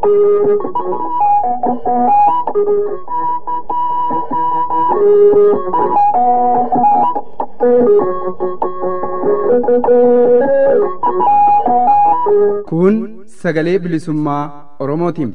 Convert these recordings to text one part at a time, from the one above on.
Kun sagalee bilisummaa Oromootiin.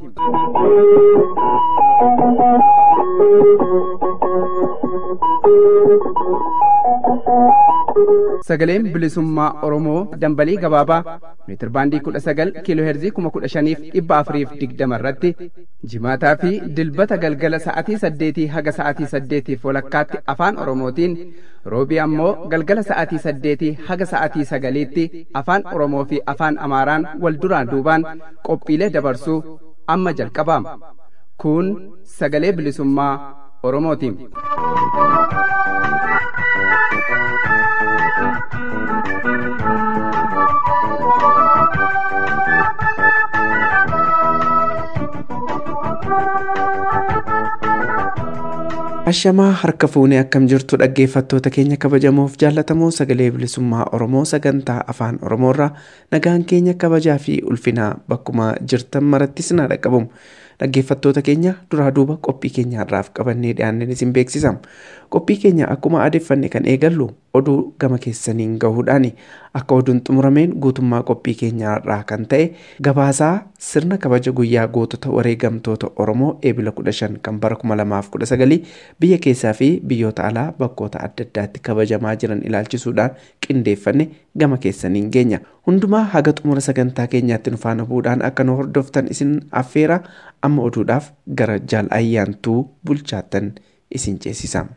Sagaleen bilisummaa Oromoo dambalii gabaabaa meetir baandii kudha sagal kiiloo heerzii kuma kudha shaniif dhibba afuriif digdama irratti jimaataa fi dilbata galgala sa'atii saddeetii haga sa'atii saddeetiif walakkaatti afaan Oromootiin roobii ammoo galgala sa'atii saddeetii haga sa'atii sagaliitti afaan Oromoo fi afaan Amaaraan wal duraan duubaan qophiilee dabarsuu amma jalqabaama. Kun sagalee bilisummaa Oromootiin. Ashamaa harka fuunee akkam jirtu dhaggeeffattoota keenya kabajamoof jaallatamoo sagalee bilisummaa Oromoo sagantaa afaan Oromoorraa nagaan keenya kabajaa fi ulfinaa bakkuma jirtan maratti sinaa dhaqqabamu. Dhaggeeffattoota keenya duraa duuba qophii keenya har'aaf qabannee dhiyaanneen isin beeksisam. Qophii keenya akkuma aadeffanne kan eegallu oduu gama keessaniin gahuudhaani akka oduun xumurameen guutummaa qophii keenya har'aa kan ta'e gabaasaa sirna kabaja guyyaa gootota wareegamtoota Oromoo eebila 15 kan bara 2019 biyya keessaa fi biyyoota alaa bakkoota adda addaatti kabajamaa jiran ilaalchisuudhaan qindeeffanne gama keessaniin geenya. Hundumaa haga xumura sagantaa keenyaatti nu faana bu'uudhaan akka nu hordoftan isin affeera amma oduudhaaf gara jaal ayyaantuu bulchaattan isin ceesisa.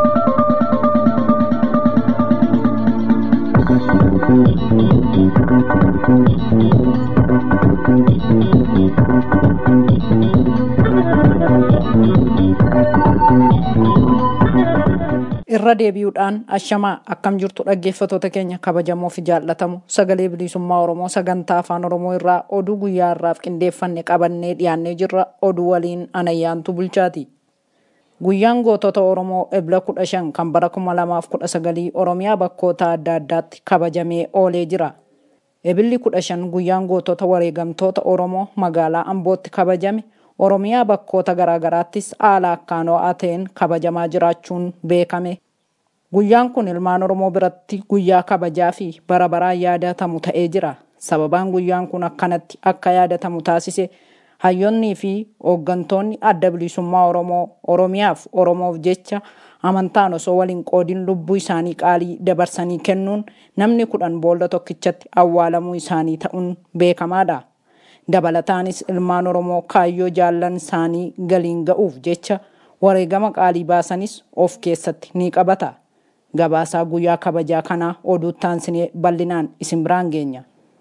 irra deebi'uudhaan ashamaa akkam jirtu dhaggeeffatoota keenya kabajamoo fi jaallatamu sagalee bilisummaa oromoo sagantaa afaan oromoo irraa oduu guyyaa irraaf qindeeffanne qabannee dhiyaannee jirra oduu waliin anayyaantu bulchaati. Guyyaan gootota Oromoo ebla kudha shan kan bara kuma lamaaf kudha sagalii Oromiyaa bakkoota adda addaatti kabajamee oolee jira. Ebilli kudha shan guyyaan gootota wareegamtoota Oromoo magaalaa Ambootti kabajame Oromiyaa bakkoota garaagaraattis haala akkaan ho'aa ta'een kabajamaa jiraachuun beekame. Guyyaan kun ilmaan Oromoo biratti guyyaa kabajaa fi bara baraan yaadatamu ta'ee jira. Sababaan guyyaan kun akkanatti akka yaadatamu taasise hayyoonnii fi hooggantoonni adda bilisummaa Oromoo Oromiyaaf Oromoof jecha amantaan osoo waliin qoodin lubbuu isaanii qaalii dabarsanii kennuun namni kudhan boolla tokkichatti awwaalamuu isaanii ta'uun beekamaadha. Dabalataanis ilmaan Oromoo kaayyoo jaallan isaanii galiin ga'uuf jecha wareegama qaalii baasanis of keessatti ni qabata. Gabaasaa guyyaa kabajaa kanaa oduu taansinee bal'inaan isin biraan geenya.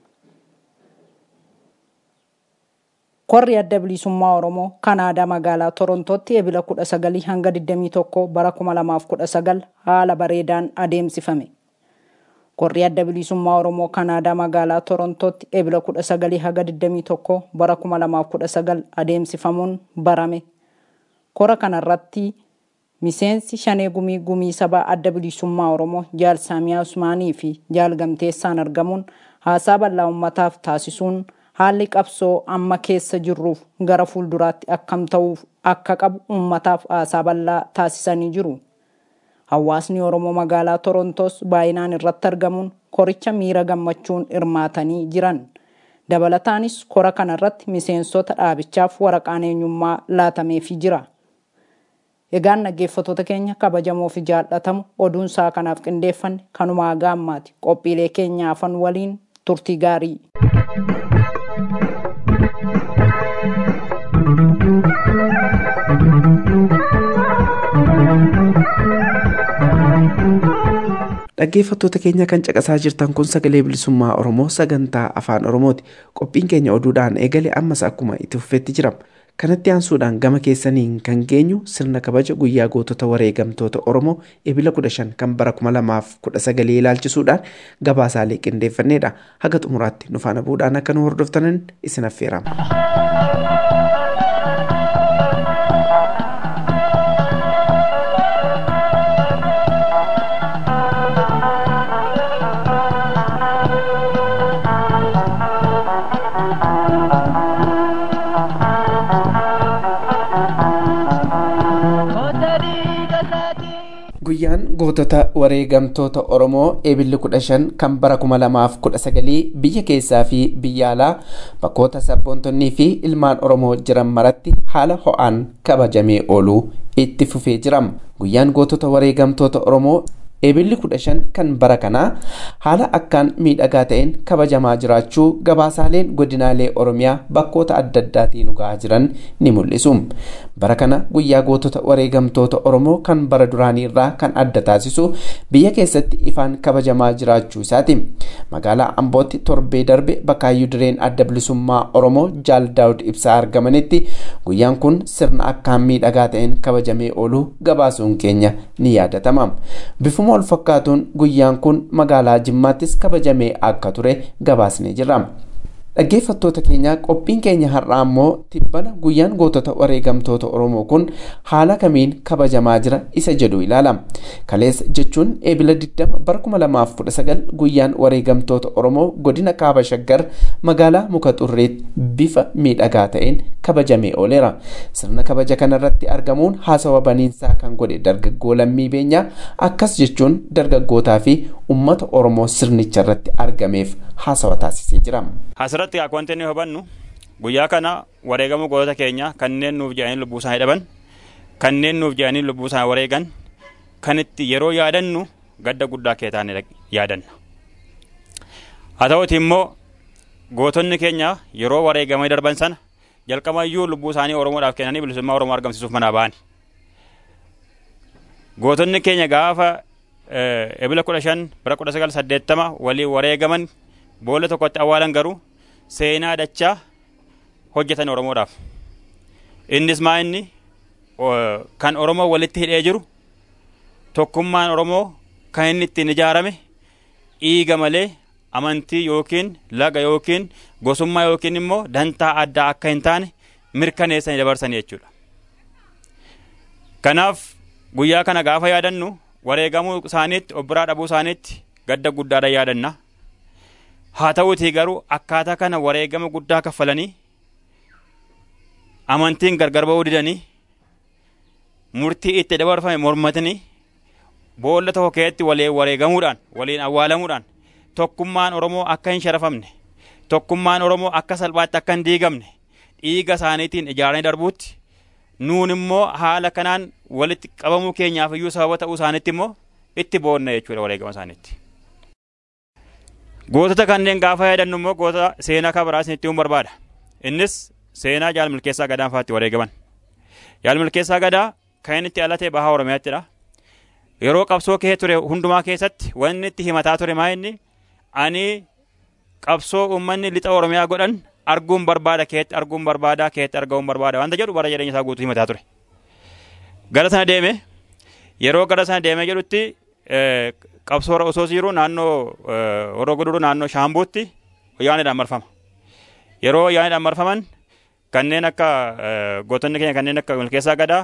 Korri adda bilisummaa Oromoo Kanaadaa magaalaa Torontootti ebila 19 hanga 21 bara 2019 haala bareedaan adeemsifame. Korri adda bilisummaa Oromoo Kanaadaa magaalaa Torontootti ebila 19 hanga 21 bara 2019 adeemsifamuun barame. Kora kanarratti miseensi shanee gumii gumii sabaa adda bilisummaa Oromoo jaal Saamiyaa Usmaanii fi jaal Gamteessaan argamuun haasaa bal'aa uummataaf taasisuun haalli qabsoo amma keessa jirruuf gara fuulduraatti akkam ta'uuf akka qabu uummataaf haasaa bal'aa taasisanii jiru. Hawaasni Oromoo magaalaa Torontoos baay'inaan irratti argamuun koricha miira gammachuun hirmaatanii jiran. Dabalataanis kora kanarratti miseensota dhaabichaaf waraqaan eenyummaa laatameefii jira. Egaan dhaggeeffattoota keenya kabajamoo fi jaallatamu oduun isaa kanaaf qindeeffanne kanuma haga ammaati. Qophiilee keenya afan waliin turtii gaarii. Dhaggeeffattoota keenya kan caqasaa jirtan kun sagalee bilisummaa Oromoo sagantaa afaan Oromooti. Qophiin keenya oduudhaan eegale ammas akkuma itti fufeetti jira. Kanatti aansuudhaan gama keessaniin kan geenyu sirna kabaja guyyaa gootota wareegamtoota Oromoo ebila 15 kan bara 2019 ilaalchisuudhaan gabaasaalee qindeeffannedha. Haga xumuraatti nu faana bu'uudhaan akka nu hordoftanan isin affeerama. Guyyaan gootota wareegamtoota Oromoo eebilli kudha shan kan bara kuma lamaaf kudha sagalii biyya keessaa fi biyya alaa bakkoota sabboontonnii fi ilmaan Oromoo jiran maratti haala ho'aan kabajamee ooluu itti fufee jira. Guyyaan gootota wareegamtoota Oromoo eebilli kudha shan kan bara kanaa haala akkaan miidhagaa ta'een kabajamaa jiraachuu gabaasaaleen godinaalee oromiyaa bakkoota adda addaatiin gahaa jiran ni mul'isu bara kana guyyaa gootota wareegamtoota oromoo kan bara duraanii irraa kan adda taasisu biyya keessatti ifaan kabajamaa jiraachuu isaati magaalaa ambootti torbee darbe bakaayyuu direen adda bilisummaa oromoo jaal daawud ibsaa argamanitti guyyaan kun sirna akkaan miidhagaa ta'een kabajamee ooluu gabaasuun keenya ni yaadatama bifuma wal fakkaatuun guyyaan kun magaalaa jimmaattis kabajamee akka ture gabaasnee jirra. Dhaggeeffattoota keenya qophiin keenya har'aa immoo tibbana guyyaan gootota wareegamtoota Oromoo kun haala kamiin kabajamaa jira isa jedhu ilaala. Kaleessa jechuun eebila 20 bara 2019 guyyaan wareegamtoota Oromoo godina Kaaba Shaggar magaalaa Muka Xurreetti bifa miidhagaa ta'een kabajamee ooleera. Sirna kabaja kanarratti argamuun haasawa baniinsaa kan godhe dargaggoo lammii beenyaa akkas jechuun dargaggootaa fi uummata Oromoo sirnicha irratti argameef haasawa taasisee jira. Asirratti akka wanti inni hubannu guyyaa kana wareegama gootota keenya kanneen nuuf jedhanii lubbuu isaanii dhaban kanneen nuuf jedhanii lubbuu isaanii wareegan kan itti yeroo yaadannu gadda guddaa kee taane yaadanna. Haa ta'uti immoo gootonni keenya yeroo wareegamanii darban sana jalqabayyuu lubbuu isaanii Oromoodhaaf kennanii bilisummaa Oromoo argamsiisuuf manaa ba'ani. Gootonni keenya gaafa ebila kudha shan bara kudha sagal saddeettama waliin wareegaman boolla tokkotti awwaalan garuu seenaa dachaa hojjetan Oromoodhaaf. Innis maa inni kan Oromoo walitti hidhee jiru tokkummaan Oromoo kan inni ittiin ijaarame dhiiga malee amantii yookiin laga yookiin gosummaa yookiin immoo dantaa addaa akka hin taane mirkaneessanii dabarsanii jechuudha. Kanaaf guyyaa kana gaafa yaadannu wareegamuu isaaniitti obbiraa dhabuu isaaniitti gadda guddaadhaan yaadanna. haa ta'uutii garuu akkaataa kana wareegama guddaa kaffalanii amantiin gargar ba'uu didanii murtii itti dabarfame mormatanii boolla tokko keessatti waliin wareegamuudhaan waliin awwaalamuudhaan tokkummaan Oromoo akka hin sharafamne tokkummaan Oromoo akka salphaatti akka hin diigamne dhiiga isaaniitiin ijaaranii darbuutti nuun immoo haala kanaan walitti qabamuu keenyaaf iyyuu sababa ta'uu isaaniitti immoo itti boonna jechuudha wareegama isaaniitti. Gootota kanneen gaafa yaadannu immoo goota seenaa kabaraa isinitti himuun barbaada. Innis seenaa jaal milkeessaa gadaan fa'aatti wareegaman. Jaal milkeessaa gadaa kan inni itti alatee bahaa Oromiyaattidha. Yeroo qabsoo kee ture hundumaa keessatti wanni itti himataa ture maa inni ani qabsoo uummanni lixa Oromiyaa godhan arguun barbaada keetti arguun barbaada keetti argamuun barbaada wanta jedhu bara jireenya isaa guutuu himataa ture. Gara sana deeme yeroo gara sana deemee jedhutti qabsoo osoo jiru naannoo horoo guduruu naannoo shaambuutti wayyaanidhaan marfama. Yeroo wayyaanidhaan marfaman kanneen akka gootonni keenya kanneen akka milkeessaa gadaa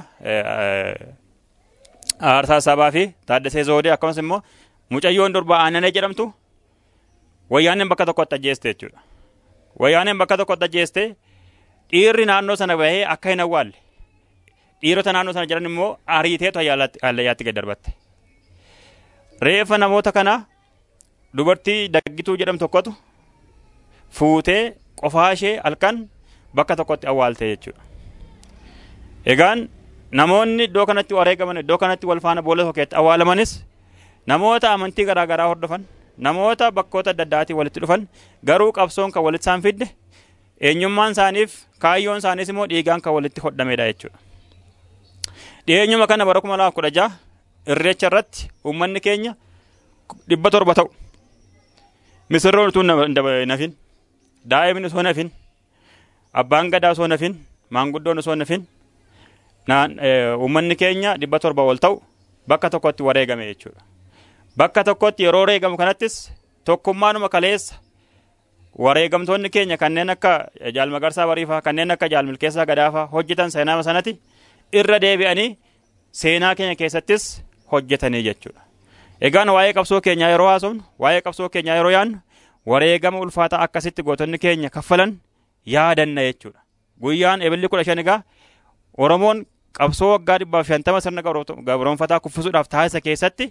aarsaa sabaa fi taaddasee zoodee akkasumas immoo mucayyoon durbaa aananee jedhamtu wayyaaneen bakka tokkotti ajjeeste jechuudha. Wayyaaneen bakka tokkotti ajjeeste dhiirri naannoo sana bahee akka hin awwaalle dhiirota naannoo sana jiran immoo ariiteetu hallayyaatti gad darbatte. reeffa namoota kana dubartii daggituu jedhamtu tokkotu fuutee qofaa ishee halkan bakka tokkotti awwaalte jechuudha. Egaan namoonni iddoo kanatti wareegaman iddoo kanatti wal faana boolla tokkotti awwaalamanis namoota amantii garaa garaa hordofan namoota bakkoota adda addaatiin walitti dhufan garuu qabsoon kan walitti isaan fidde eenyummaan isaaniif kaayyoon isaaniis immoo dhiigaan kan walitti hodhamedha jechuudha. Dhiyeenyuma kana bara kuma lamaaf kudha jaha irreecha irratti uummanni keenya dhibba torba ta'u misirroon utuu nafin daa'imni osoo nafin abbaan gadaa osoo nafin maanguddoon osoo nafin uummanni keenya dhibba torba ol ta'u bakka tokkotti wareegame jechuudha. Bakka tokkotti yeroo wareegamu kanattis tokkummaanuma kaleessa wareegamtoonni keenya kanneen akka jaal magarsaa bariifaa kanneen akka jaal milkeessaa gadaafaa hojjetan seenaa sanatti irra deebi'anii seenaa keenya keessattis hojjetanii jechuudha. Egaan waa'ee qabsoo keenyaa yeroo haasofnu waa'ee qabsoo keenyaa yeroo yaadnu wareegama ulfaataa akkasitti gootonni keenya kaffalan yaadanna jechuudha. Guyyaan ebilli kudha shan egaa Oromoon qabsoo waggaa dhibbaaf shantama sirna gabroonfataa kuffisuudhaaf taasisa keessatti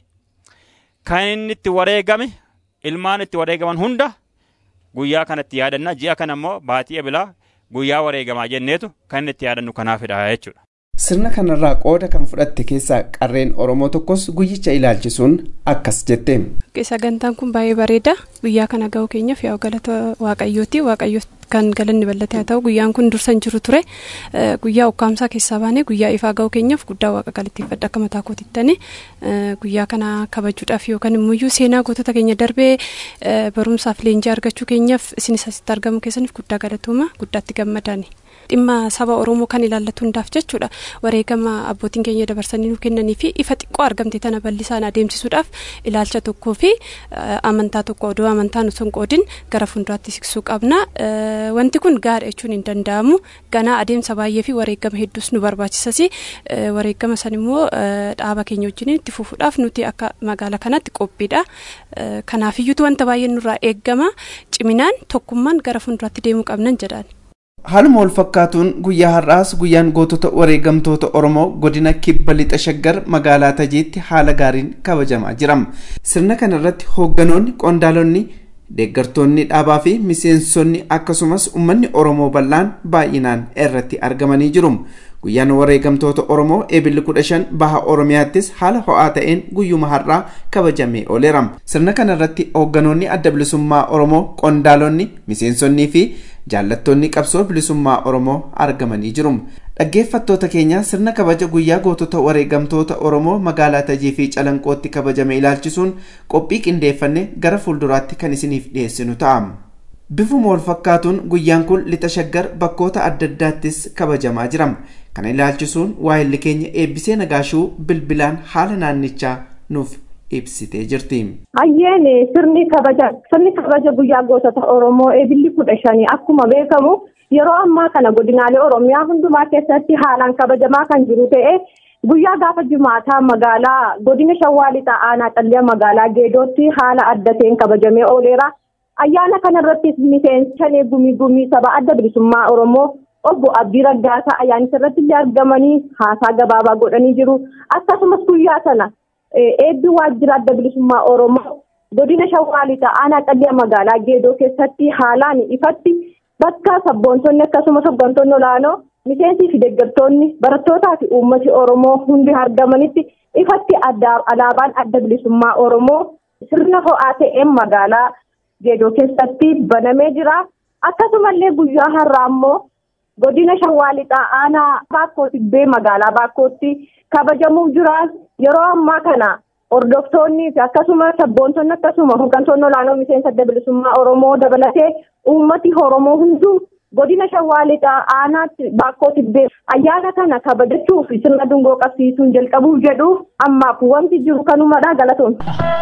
kan inni itti wareegame ilmaan itti wareegaman hunda guyyaa kanatti yaadanna ji'a kana immoo baatii ebilaa guyyaa wareegamaa jenneetu kan inni itti yaadannu kanaafidha jechuudha. Sirna kanarraa qooda kan fudhatte keessaa qarreen Oromoo tokkos guyyicha ilaalchisuun akkas jette. Sagantaan kun baay'ee bareeda. Guyyaa kana ga'uu keenyaaf yaa galata Waaqayyooti. Waaqayyo kan galanni bal'ate haa ta'u guyyaan kun dursa hin jiru ture. Guyyaa ukkaamsaa keessaa baanee guyyaa ifaa ga'uu keenyaaf guddaa waaqa galateeffadha akka mataa kootittani. Guyyaa kana kabajuudhaaf yookaan immoo seenaa gootota keenya darbee barumsaaf leenjii argachuu keenyaaf isinis asitti argamu keessaniif guddaa galatooma guddaatti gammadani. dhimma saba oromoo kan ilaallatu hundaaf jechuudha wareegama abbootiin keenya dabarsanii nu kennanii fi ifa xiqqoo argamte tana bal'isaan adeemsisuudhaaf ilaalcha tokkoo fi amantaa tokko odoo amantaa nu qoodin gara fuulduraatti siqsuu qabna wanti kun gaadha jechuun hin danda'amu ganaa adeemsa baay'ee fi wareegama hedduus nu barbaachisas wareegama san immoo dhaaba keenya wajjin itti fufuudhaaf nuti akka magaala kanatti qophiidha kanaafiyyuutu wanta baay'ee nurraa eeggama ciminaan tokkummaan gara fuulduraatti deemuu qabnan jedhaan. Haaluma wal fakkaatuun guyyaa har'aas guyyaan gootota wareegamtoota Oromoo godina kibba lixa shaggar magaalaa Tajiitti haala gaariin kabajamaa jira. Sirna kana irratti hoogganoonni qondaalonni deeggartoonni dhaabaa fi miseensonni akkasumas uummanni Oromoo bal'aan baay'inaan irratti argamanii jiru. Guyyaan wareegamtoota Oromoo eebilli kudha shan baha Oromiyaattis haala ho'aa ta'een guyyuma har'aa kabajamee ooleera. Sirna kana irratti hoogganoonni adda bilisummaa Oromoo qondaalonni miseensonnii fi jaallattoonni qabsoo bilisummaa Oromoo argamanii jiru. Dhaggeeffattoota keenya sirna kabaja guyyaa gootota wareegamtoota Oromoo magaalaa Tajii fi Calanqootti kabajame ilaalchisuun qophii qindeeffanne gara fuulduraatti kan isiniif dhiyeessinu ta'a. Bifuma wal fakkaatuun guyyaan kun lixa shaggar bakkoota adda addaattis kabajamaa jira. Kana ilaalchisuun waa'illi keenya eebbisee nagaashuu bilbilaan haala naannichaa nuuf ibsitee jirti. Hayyeen sirni kabaja sirni kabaja guyyaa gootota Oromoo eebilli kudha shanii akkuma beekamu yeroo ammaa kana godinaalee Oromiyaa hundumaa keessatti haalaan kabajamaa kan jiru ta'ee guyyaa gaafa jumaataa magaalaa godina Shawaa Lixaa Aanaa Xalliyaa magaalaa Geedootti haala adda ta'een kabajamee ooleera. Ayyaana kanarrattis miseensa gumii gumii saba adda bilisummaa Oromoo obbo Abdii Raggaasaa ayyaanicha irratti illee argamanii haasaa gabaabaa godhanii jiru. Akkasumas guyyaa sana eebbi waajjira adda bilisummaa Oromoo godina Shawaa Lixaa Aanaa Xalliyaa magaalaa Geedoo keessatti haalaan ifatti bakka sabboontonni akkasumas hooggantoonni olaanoo miseensii fi deeggartoonni barattootaa fi uummati Oromoo hundi argamanitti ifatti alaabaan adda bilisummaa Oromoo sirna ho'aa ta'een magaalaa Geedoo keessatti banamee jira. Akkasumallee guyyaa har'aa immoo godina Shawaa Lixaa Aanaa Baakkoo Tibbee magaalaa Baakkootti kabajamuu jira. Yeroo ammaa kana hordoftoonni fi akkasumas sabboontonni akkasuma hooggantoonni olaanoo miseensa adda bilisummaa Oromoo dabalatee uummati Oromoo hunduu godina Shawaa Lixaa Aanaatti Baakkoo Tibbee ayyaana kana kabajachuuf sirna dungoo qabsiisuun jalqabuuf jedhu ammaaf wanti jiru kanumadha galatoon.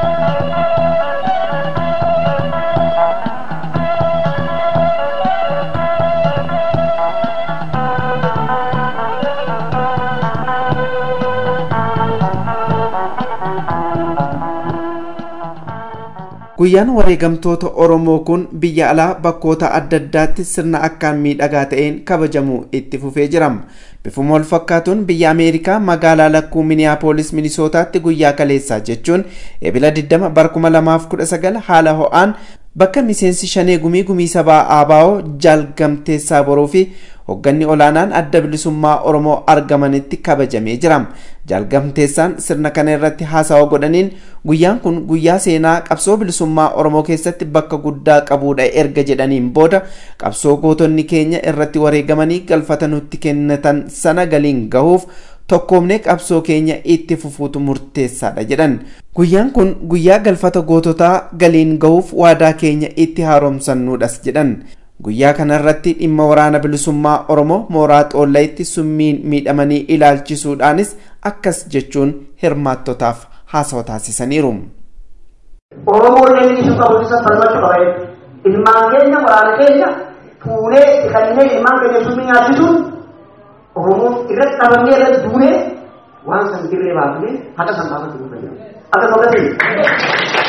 Guyyaan wareegamtoota Oromoo kun biyya alaa bakkoota adda addaatti sirna akkaan miidhagaa ta'een kabajamuu itti fufee jira. Bifuma wal fakkaatuun biyya Ameerikaa magaalaa lakkuu Miniyaapolis Minisootaatti guyyaa kaleessaa jechuun ebila 20 bara 2019 haala ho'aan bakka miseensi shanee gumii gumii sabaa ABO jaalgamteessaa boruu fi hoogganni olaanaan adda bilisummaa Oromoo argamanitti kabajamee jira. Jaalgamteessaan sirna kana irratti haasawa godhaniin guyyaan kun guyyaa seenaa qabsoo bilisummaa Oromoo keessatti bakka guddaa qabuudha erga jedhaniin booda qabsoo gootonni keenya irratti wareegamanii galfata nutti kennatan sana galiin gahuuf tokkoomnee qabsoo keenya itti fufuutu murteessaadha jedhan. Guyyaan kun guyyaa galfata goototaa galiin gahuuf waadaa keenya itti haaromsannuudhas jedhan. Guyyaa kanarratti dhimma waraana bilisummaa Oromoo mooraa xoolleetti summiin miidhamanii ilaalchisuudhaanis akkas jechuun hirmaattotaaf haasawa taasisaniiru. Oromoon namni isu qabu isa falmachuu qaba. Ilmaan keenya waraana keenya fuunee dhiqannee ilmaan keenya summii nyaachisuun Oromoon irratti qabamnee irratti duunee waan san dirree baafnee haqa san baafatu nu fayyada. Akka tokkotti.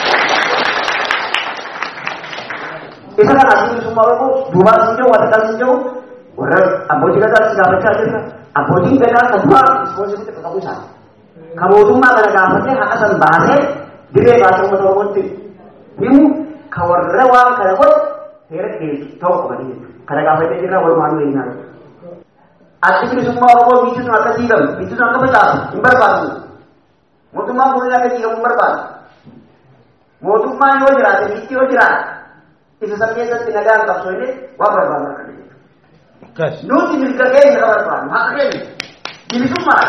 Isa kana asii bilisummaa Oromoo duubaa sin jiru, wata kan sin jiru, warra abbootii gadaa si gaafachaa jirra. abbootiin gadaa kan duraa ispoonsiritti qaqqabu isaan kan mootummaa kana gaafatee haqa san baasee diree baasee uummata oromootti himu kan warra waan kana godhe seera dhiyeessu ta'uu qabanii jechuudha kana gaafatee jirra walumaan nuyi hin Addi bilisummaa Oromoo biitti sun akka diigamu, biitti sun akka facaasu hin barbaadu. Mootummaan kun akka diigamu hin barbaadu. Mootummaan yoo jiraate, biitti yoo jiraate, isa san keessatti nagaan qabsoofne waan barbaadu akka jechuudha. Nuti mirga keenya ka barbaadu, haqa keenya, bilisummaa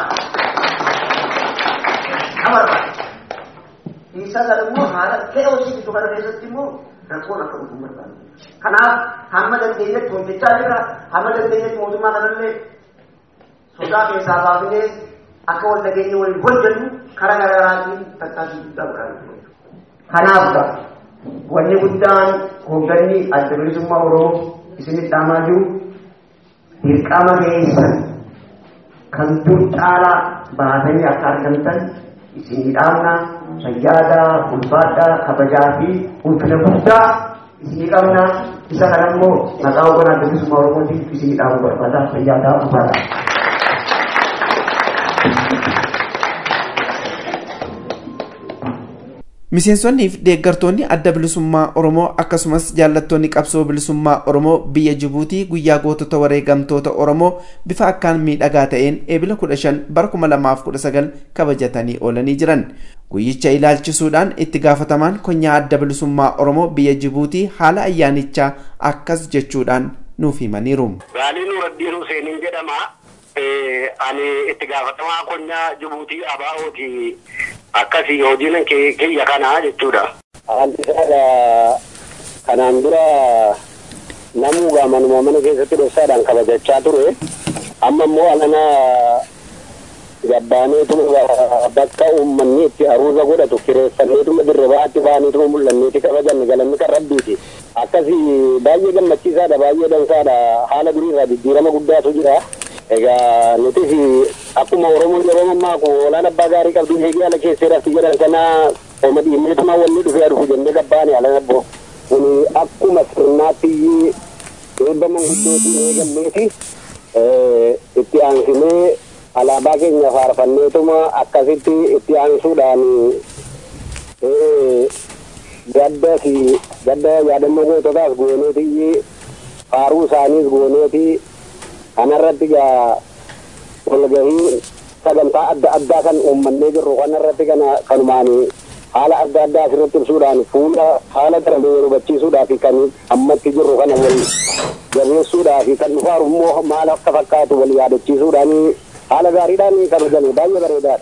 ka barbaadu. Isa sana immoo haala ta'e hojii bitu kana keessatti immoo rakkoon akka dhufu hin barbaadu. Kanaaf hamma dandeenyetti hojjechaa jirra, hamma dandeenyetti mootummaa kanallee sodaa keessaa baafnee akka wal nageenya waliin hojjennu karaa garaagaraatiin tattaafii guddaa godhaa Kanaaf wanni guddaan hoogganni adda bilisummaa Oromoo isinitti dhaamaa jiru dirqama keessan kan dur caalaa baatanii akka argamtan isinii dhaamna fayyaadaa, ulfaadhaa, kabajaa fi ulfina guddaa isinii qabna isa kana immoo maqaa hoogganaa adda bilisummaa Oromootiif isinii dhaamuu barbaada fayyaadaa ulfaadhaa. Miseensonnii fi deeggartoonni adda bilisummaa Oromoo akkasumas jaallattoonni qabsoo bilisummaa Oromoo biyya Jibuutii guyyaa gootota wareegamtoota Oromoo bifa akkaan miidhagaa ta'een eebila 15 bara 2019 kabajatanii oolanii jiran. Guyyicha ilaalchisuudhaan itti gaafatamaan konyaa adda bilisummaa Oromoo biyya Jibuutii haala ayyaanichaa akkas jechuudhaan nuuf himaniiru. Gaalii Nuuraddiin Huseeniin jedhama. Ani itti gaafatamaa konyaa Jibuutii Abaa'ooti. akkasii hojiin kiyya kanaa jechuudha. Haalli isaadha kanaan dura namuugaa manuma mana keessatti dhoksaadhaan kabajachaa ture. Amma immoo alana gabbaaneetuma bakka uummanni itti aruuza godhatu kireeffanneetuma dirribaatti baaneetuma mul'anneeti kabajanne galanni kan rabbiiti. Akkasii baay'ee gammachiisaadha baay'ee dansaadha haala duriirraa jijjiirama guddaatu jira. Egaa nutis akkuma Oromoon yeroo mammaaku oolaan abbaa gaarii qabdu eegee ala keessee rafti jedhan kana oma dhiimneetuma wanni dhufee dhufu jennee gabbaane ala nabbo. Kun akkuma sirnaatti eebba manguddootiin eegalleeti itti aansinee alaabaa keenya faarfanneetuma akkasitti itti aansuudhaan gadda fi gadda yaadannoo goototaas gooneeti faaruu isaaniis gooneeti kanarratti gaa walgahii sagantaa adda addaa kan uummannee jirru kanarratti kana kanumaan haala adda addaa asirratti ibsuudhaan fuula haala darbe wal hubachiisuudhaa fi kan ammatti jirru kana wal jabeessuudhaa fi kan dhufaaru immoo maal akka fakkaatu wal yaadachiisuudhaan haala gaariidhaan kabajame baay'ee bareedaadha.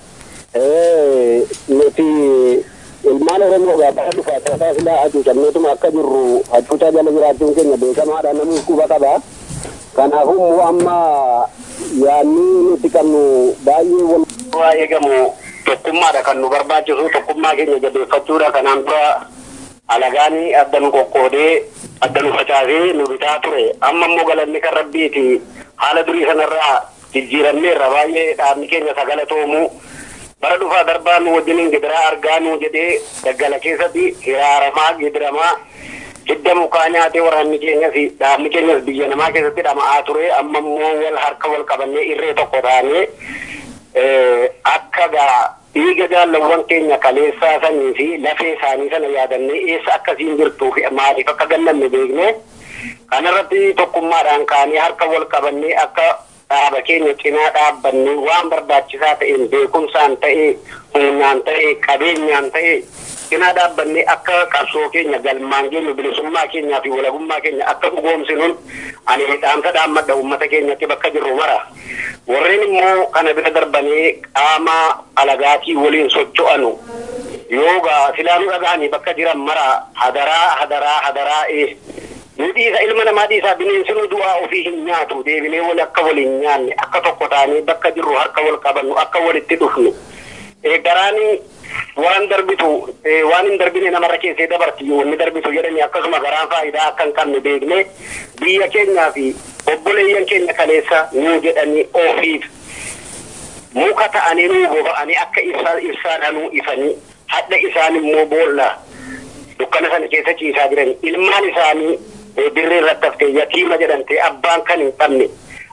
Nuti ilmaan Oromoo gaafa dhufaa taataa silaa hacuucanneetuma akka jirru hacuucaa jala jiraachuun keenya beekamaadha namni quba qabaa. kanaafuu immoo amma yaanni nuti qabnu baay'ee wal eegamu tokkummaadha kan nu barbaachisu tokkummaa keenya jabeeffachuudha kanaan dura alagaanii adda nu qoqqoodee adda nu facaasee nu bitaa ture amma immoo galanni kan rabbiiti haala durii sanarraa jijjiiramneerra baay'ee dhaabni keenya sagalatoomu bara dhufaa darbaa nu wajjiniin gidiraa argaa nu jedhee daggala keessatti hiraaramaa gidiramaa hidda mukaa nyaatee waraanni keenyas dhaabni keenyas biyya namaa keessatti dhama'aa ture amma immoo wal harka wal qabannee irree tokko taanee akka gaa dhiiga jaallawwan keenya kaleessaa sanii fi lafee isaanii sana yaadannee eessa akkasiin jirtuu fi maaliif akka gallanne beekne kanarratti tokkummaadhaan kaanee harka wal qabannee akka dhaaba keenya cinaa dhaabbannee waan barbaachisaa ta'een beekumsaan ta'ee humnaan ta'ee qabeenyaan ta'ee cinaa dhaabbannee akka qabsoo keenya galmaan geenyu bilisummaa keenyaa fi walabummaa keenya akka dhugoomsinuun ani dhaamsa dhaammadha uummata keenyatti bakka jirru mara. Warreen immoo kana bira darbanii qaama alagaatii waliin socho'anu yoogaa silaanuu dhaga'anii bakka jiran mara hadaraa hadaraa hadaraa ee. Nu dhiisa ilma namaa dhiisaa bineensinuu du'aa ofii hin nyaatu deebinee wal akka waliin nyaanne akka tokko taanee bakka jirru harka wal qabannu akka walitti dhufnu. Garaanii waan darbitu waan hin darbine namarra keessee dabarti wanni darbitu jedhanii akkasuma garaan faayidaa akka hin qabne beekne biyya keenyaa fi obboleeyyan keenya kaleessa nuu jedhanii ofiif muka ta'anii nuu boba'anii akka ibsaa nuu ifanii hadha isaan immoo boolla dukkana sana keessa ciisaa jiran ilmaan isaanii dirree irratti haftee yatiima jedhamtee abbaan kan hin qabne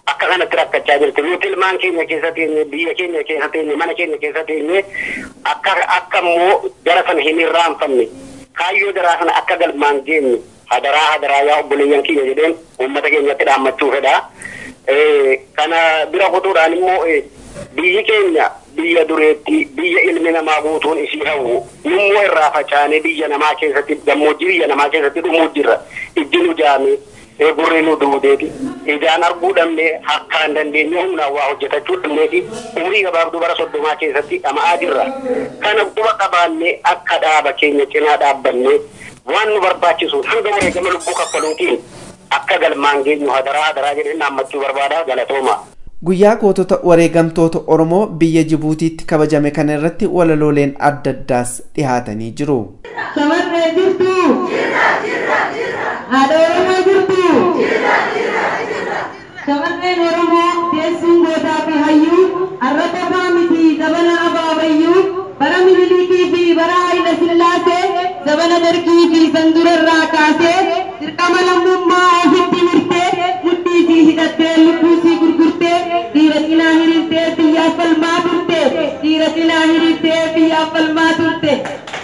akka kanatti rakkachaa jirti. Nuti ilmaan keenya keessa teenye, biyya keenya keessa teenye, mana keenya keessa teenye akka akka immoo gara sana hin irraanfanne. Kaayyoo daraa sana akka galmaan geenye hadaraa hadaraa yaa obboleeyyan keenya jedheen uummata keenyatti dhaammachuu fedha. Kana bira kutuudhaan immoo biyyi keenya biyya dureetti biyya ilmi namaa guutuun isii hawwu nummoo irraa facaanee biyya namaa keessatti gammoojjii biyya namaa keessatti dhumuu jirra ijji nu jaame gurri nu duudeeti ijaan arguu dhabne harkaan dandeenye humnaan waa hojjetachuu dhabneeti umurii gabaabduu bara soddomaa keessatti dhama'aa jirra kana quba qabaannee akka dhaaba keenya cinaa dhaabbanne waan nu barbaachisu hanga wareegama lubbuu kaffaluutiin akka galmaan geenyu hadaraa hadaraa jedhee dhaammachuu barbaada galatooma. Guyyaa gootota wareegamtoota Oromoo biyya Jibuutiitti kabajame kana irratti walalooleen adda addaas dhihaatanii jiru. Shamarree jirtu. Haadha Oromoo jirtu. Shamarreen Oromoo teessuun gootaa fi hayyuu har'a qofaa miti zabana abaabayyuu bara minilikii fi bara Hayila Sillaasee zabana dargii fi sandurarraa kaasee dirqama lammummaa ofitti mirtee mudhii fi hidhattee lubbuu sii gurgurtee dhiira cinaa hiriirtee biyyaaf falmaa turte dhiira cinaa hiriirtee biyyaaf falmaa turte.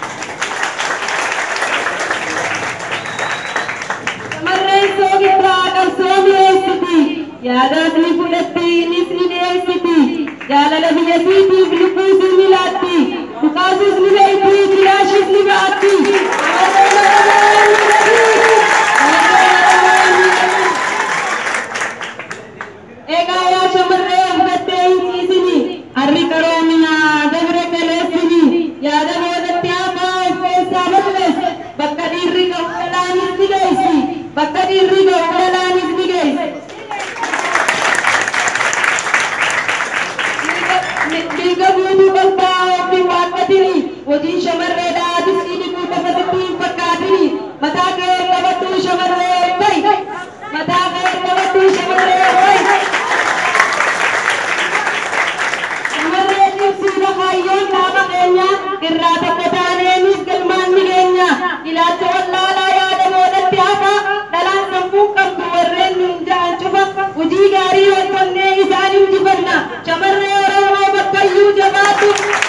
Shamarreen soogirraa qabsoo mi'eessiti yaadaas ni fudhatti innis ni dhiyeessiti jaalala biyyasiitiif lubbuu sii ni laatti dhukaasuus ni beekti jiraashis ni ba'atti. Egaa yaa shamarree abdattee hin ciisini harri qaroominaa dabre kaleessini yaada boodatti hafaa of keessaa balleessi bakka dhiirri ga'u dhalaanis ni geessi bakka dhiirri ga'u dhalaanis ni geessi. Dhiiga guutuu balbaa ofiin waaqatini hojiin shamarreedhaa disii dhibuu qofa sitti hin fakkaatini mataa kee qabadhuu shamarree fa'i mataa kee qabadhuu shamarree fa'i. Shamarree cimsuudha kaayyoon dhaaba keenya irraa tokko taaneenis galmaan ni geenya ilaalcha wallaalaa yaada boodatti hafa dhalaan sammuu qabdu warreen nun ja'an cufa hojii gaarii hojjannee isaan injifanna shamarree Oromoo bakkayyuu jabaatu.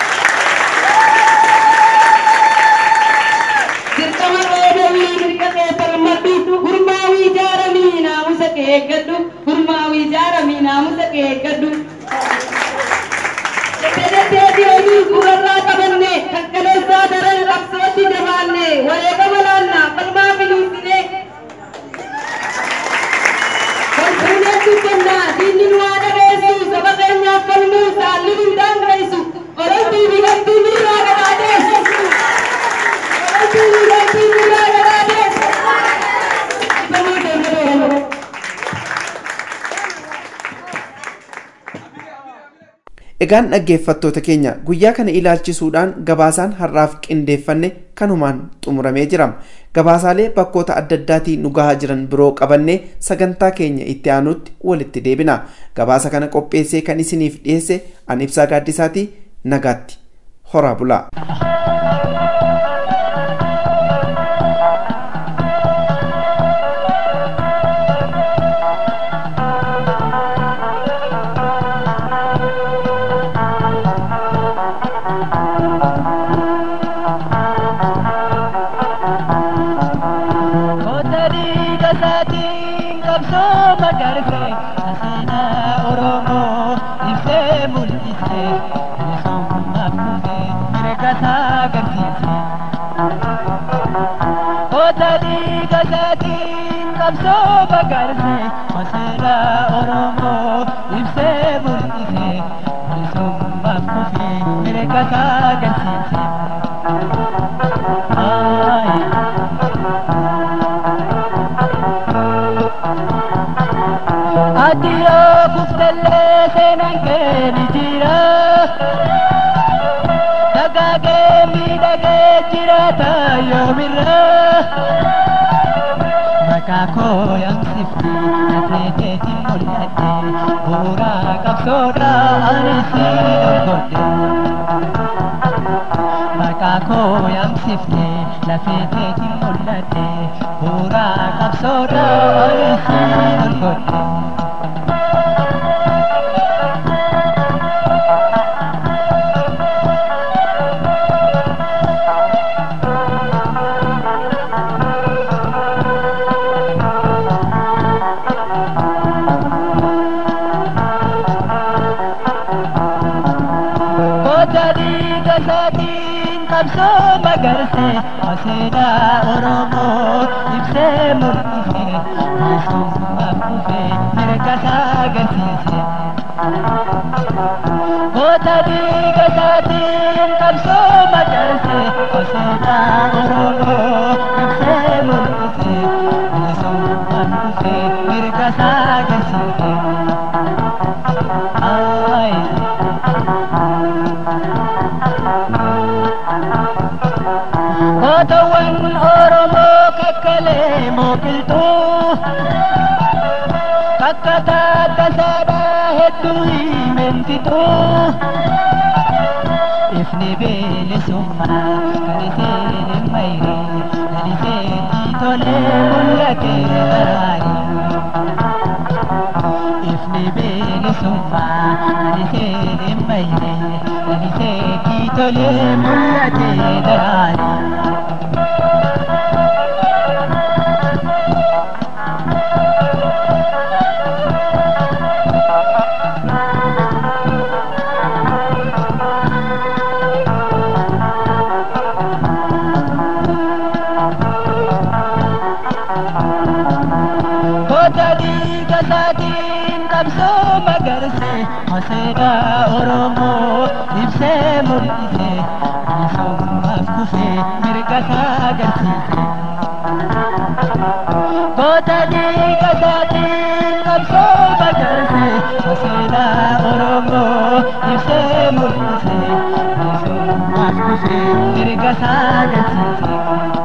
Dirqama dhoobawii mirga kee falmadhu gurmaawii jaaramii naamusa kee eeggadhu gurmaawii jaaramii naamusa kee eeggadhu. Deddeebii oduu gurrarraa qabanne kan kaleessaa daran qabsootti jabaanne wareegama laannaa falmaa biliisine. Konkolaataa dubbannaa diinni nu waa dhageessu saba keenyaaf falmuu saalli hin daangessu ololtuu biqiltuu nurraa gadaadeessu. Ololtuu biqiltuu nurraa gadaadeessu. Ifamaa deemadoo Oromoo. Egaan dhaggeeffattoota keenya guyyaa kana ilaalchisuudhaan gabaasaan har'aaf qindeeffanne kanumaan xumuramee jira. Gabaasaalee bakkoota adda addaatii nu gahaa jiran biroo qabannee sagantaa keenya itti aanutti walitti deebina. Gabaasa kana qopheessee kan isiniif dhiyeesse an ibsaa gaaddisaatii nagaatti. Horaa bulaa. qabsoo bagarse masira oromoo ibsee mul'ise bilisummaaf kufe mirgasaa agarsiise. Adiyoo kuftallee seenaan kee ni jira. Dagaagee miidhagee jiraata yoomirra. Maqaa koo yaamsifti nafreeteetiin mul'atte bu'uuraa qabsoodha ani si dorgodhe. Maqaa koo yaamsifti lafeeteetiin mul'atte bu'uuraa qabsoodha ani si dorgodhe. qabsoo magarse seenaa oromoo ibsee mul'ise bilisummaaf dhufe mirga isaa agarsiise. Goota dhiiga isaatiin qabsoo magarse seenaa oromoo ibsee mul'ise bilisummaaf dhufe mirga isaa agarsiise. Gootawwan Oromoo kakkalee mooqiltuu takka taata saadhaa hedduu himentituu ifni bilisummaa kan iseen mayre kan iseen tolee mul'ate barbaade. ifni bilisummaa kan iseen mayre kan iseen tolee mul'ate daraare. Goota dhiiga isaatiin qabsoo magarse seenaa Oromoo ibsee mul'ise bilisummaaf dhufe mirga isaa agarsiise. Goota dhiiga isaatiin qabsoo magarse seenaa Oromoo ibsee mul'ise bilisummaaf dhufe mirga isaa agarsiise.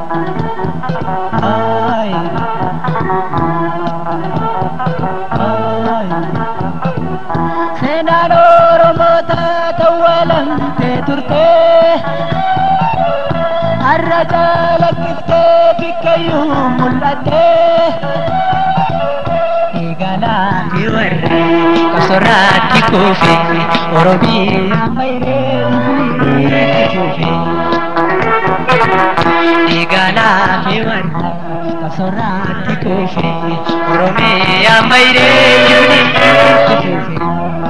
Seenaan Oromoota tawwalamtee turtee har'a calaqqistee bikkayyuu mul'attee eegalaa fi warri qosorraatti kuufe Oromiyaa mayree kuufe eegalaa fi warri qosorraatti kuufe Oromiyaa mayree kuufe.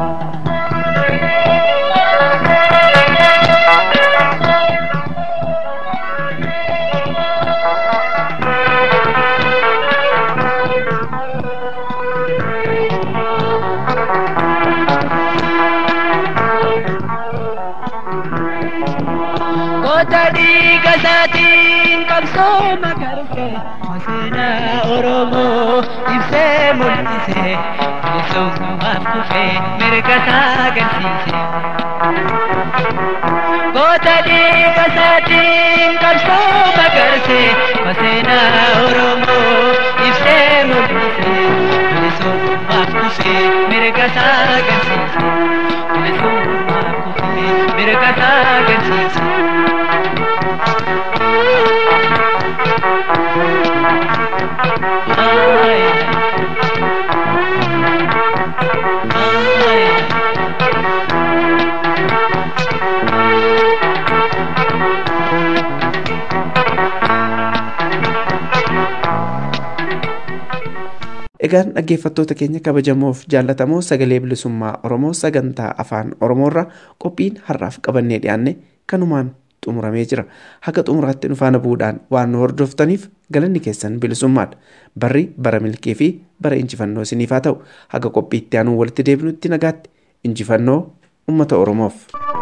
Goota dhiiga isaatiin qabsoo magarse seenaa Oromoo ibsee mul'ise bilisummaaf dhufe mirga isaa agarsiise. Goota dhiiga isaatiin qabsoo magarse seenaa Oromoo ibsee mul'ise bilisummaaf dhufe mirga isaa agarsiise. Bilisummaaf dhufe mirga isaa agarsiise. Egaan dhaggeeffattoota keenya kabajamoof jaallatamoo sagalee bilisummaa Oromoo sagantaa afaan Oromoorra qophiin har'aaf qabannee dhiyaanne kanumaan xumuramee jira. Haga xumuraatti nu faana bu'uudhaan waan nu hordoftaniif galanni keessan bilisummaadha. Barri bara milkii fi bara injifannoo isiniif haa ta'u. Haga qophiitti aanuu walitti deebinutti nagaatti injifannoo uummata Oromoof.